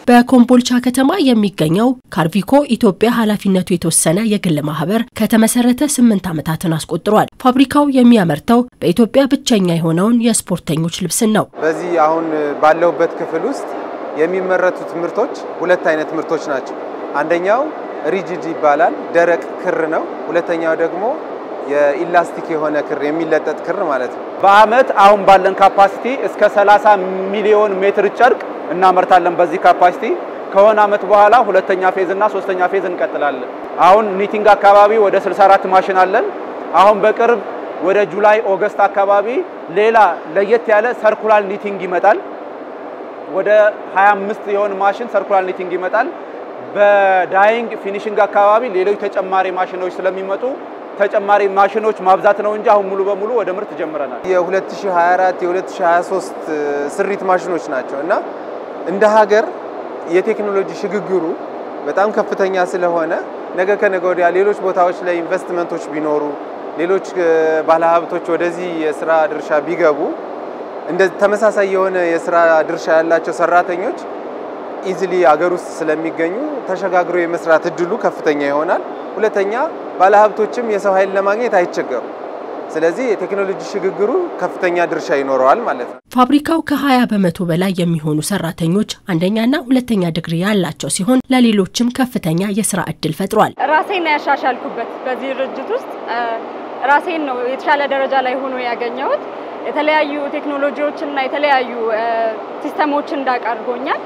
በኮምቦልቻ ከተማ የሚገኘው ካርቪኮ ኢትዮጵያ ኃላፊነቱ የተወሰነ የግል ማህበር ከተመሰረተ ስምንት ዓመታትን አስቆጥሯል። ፋብሪካው የሚያመርተው በኢትዮጵያ ብቸኛ የሆነውን የስፖርተኞች ልብስን ነው። በዚህ አሁን ባለሁበት ክፍል ውስጥ የሚመረቱት ምርቶች ሁለት አይነት ምርቶች ናቸው። አንደኛው ሪጂድ ይባላል፣ ደረቅ ክር ነው። ሁለተኛው ደግሞ የኢላስቲክ የሆነ ክር የሚለጠጥ ክር ማለት ነው። በአመት አሁን ባለን ካፓሲቲ እስከ 30 ሚሊዮን ሜትር ጨርቅ እናመርታለን። በዚህ ካፓሲቲ ከሆነ አመት በኋላ ሁለተኛ ፌዝ እና ሶስተኛ ፌዝ እንቀጥላለን። አሁን ኒቲንግ አካባቢ ወደ 64 ማሽን አለን። አሁን በቅርብ ወደ ጁላይ ኦገስት አካባቢ ሌላ ለየት ያለ ሰርኩላር ኒቲንግ ይመጣል። ወደ 25 የሆን ማሽን ሰርኩላር ኒቲንግ ይመጣል። በዳይንግ ፊኒሽንግ አካባቢ ሌሎች ተጨማሪ ማሽኖች ስለሚመጡ ተጨማሪ ማሽኖች ማብዛት ነው እንጂ አሁን ሙሉ በሙሉ ወደ ምርት ጀምረናል። የ2024 የ2023 ስሪት ማሽኖች ናቸው እና እንደ ሀገር የቴክኖሎጂ ሽግግሩ በጣም ከፍተኛ ስለሆነ ነገ ከነገ ወዲያ ሌሎች ቦታዎች ላይ ኢንቨስትመንቶች ቢኖሩ ሌሎች ባለሀብቶች ወደዚህ የስራ ድርሻ ቢገቡ እንደ ተመሳሳይ የሆነ የስራ ድርሻ ያላቸው ሰራተኞች ኢዝሊ አገር ውስጥ ስለሚገኙ ተሸጋግሮ የመስራት እድሉ ከፍተኛ ይሆናል። ሁለተኛ ባለሀብቶችም የሰው ኃይል ለማግኘት አይቸገሩ። ስለዚህ የቴክኖሎጂ ሽግግሩ ከፍተኛ ድርሻ ይኖረዋል ማለት ነው። ፋብሪካው ከ20 በመቶ በላይ የሚሆኑ ሰራተኞች አንደኛና ሁለተኛ ዲግሪ ያላቸው ሲሆን ለሌሎችም ከፍተኛ የስራ እድል ፈጥሯል። ራሴን ያሻሻልኩበት በዚህ ድርጅት ውስጥ ራሴን ነው የተሻለ ደረጃ ላይ ሆኖ ያገኘሁት። የተለያዩ ቴክኖሎጂዎችንና የተለያዩ ሲስተሞችን እንዳውቅ አድርጎኛል።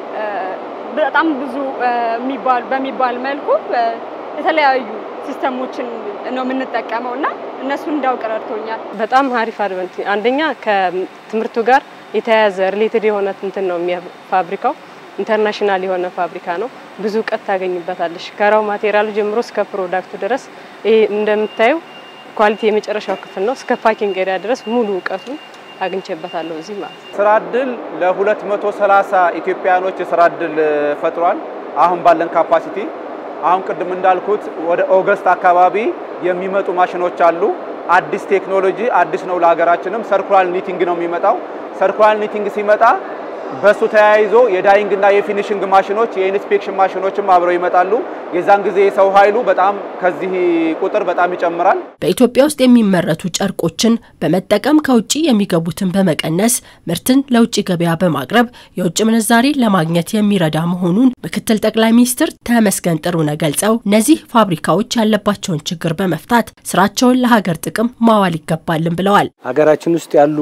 በጣም ብዙ በሚባል መልኩ የተለያዩ ሲስተሞችን ነው የምንጠቀመው እና እነሱን እንዳውቅ ረድቶኛል። በጣም አሪፍ አድቨንት አንደኛ ከትምህርቱ ጋር የተያያዘ ሪሌትድ የሆነ እንትን ነው ፋብሪካው ኢንተርናሽናል የሆነ ፋብሪካ ነው። ብዙ እውቀት ታገኝበታለሽ ከራው ማቴሪያሉ ጀምሮ እስከ ፕሮዳክቱ ድረስ። ይሄ እንደምታዩ ኳሊቲ የመጨረሻው ክፍል ነው። እስከ ፓኪንግ ኤሪያ ድረስ ሙሉ እውቀቱን አግኝቼበታለሁ እዚህ ማለት ነው። ስራ እድል ለ230 ኢትዮጵያኖች የስራ እድል ፈጥሯል። አሁን ባለን ካፓሲቲ አሁን ቅድም እንዳልኩት ወደ ኦገስት አካባቢ የሚመጡ ማሽኖች አሉ። አዲስ ቴክኖሎጂ አዲስ ነው ለሀገራችንም። ሰርኩላር ኒቲንግ ነው የሚመጣው። ሰርኩላር ኒቲንግ ሲመጣ በሱ ተያይዞ የዳይንግ እና የፊኒሽንግ ማሽኖች የኢንስፔክሽን ማሽኖችም አብረው ይመጣሉ። የዛን ጊዜ የሰው ኃይሉ በጣም ከዚህ ቁጥር በጣም ይጨምራል። በኢትዮጵያ ውስጥ የሚመረቱ ጨርቆችን በመጠቀም ከውጭ የሚገቡትን በመቀነስ ምርትን ለውጭ ገበያ በማቅረብ የውጭ ምንዛሬ ለማግኘት የሚረዳ መሆኑን ምክትል ጠቅላይ ሚኒስትር ተመስገን ጥሩነህ ገልጸው እነዚህ ፋብሪካዎች ያለባቸውን ችግር በመፍታት ስራቸውን ለሀገር ጥቅም ማዋል ይገባልን ብለዋል። ሀገራችን ውስጥ ያሉ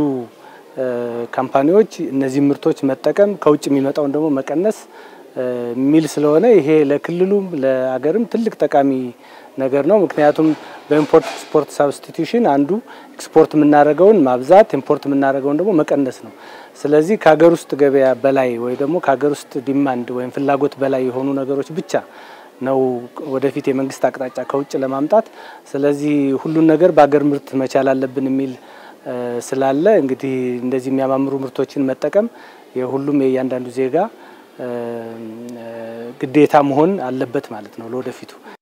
ካምፓኒዎች እነዚህ ምርቶች መጠቀም ከውጭ የሚመጣውን ደግሞ መቀነስ የሚል ስለሆነ ይሄ ለክልሉም ለሀገርም ትልቅ ጠቃሚ ነገር ነው። ምክንያቱም በኢምፖርት ኤክስፖርት ሳብስቲቱሽን አንዱ ኤክስፖርት የምናደርገውን ማብዛት፣ ኢምፖርት የምናደርገውን ደግሞ መቀነስ ነው። ስለዚህ ከሀገር ውስጥ ገበያ በላይ ወይ ደግሞ ከሀገር ውስጥ ዲማንድ ወይም ፍላጎት በላይ የሆኑ ነገሮች ብቻ ነው ወደፊት የመንግስት አቅጣጫ ከውጭ ለማምጣት። ስለዚህ ሁሉን ነገር በሀገር ምርት መቻል አለብን የሚል ስላለ እንግዲህ እንደዚህ የሚያማምሩ ምርቶችን መጠቀም የሁሉም የእያንዳንዱ ዜጋ ግዴታ መሆን አለበት ማለት ነው ለወደፊቱ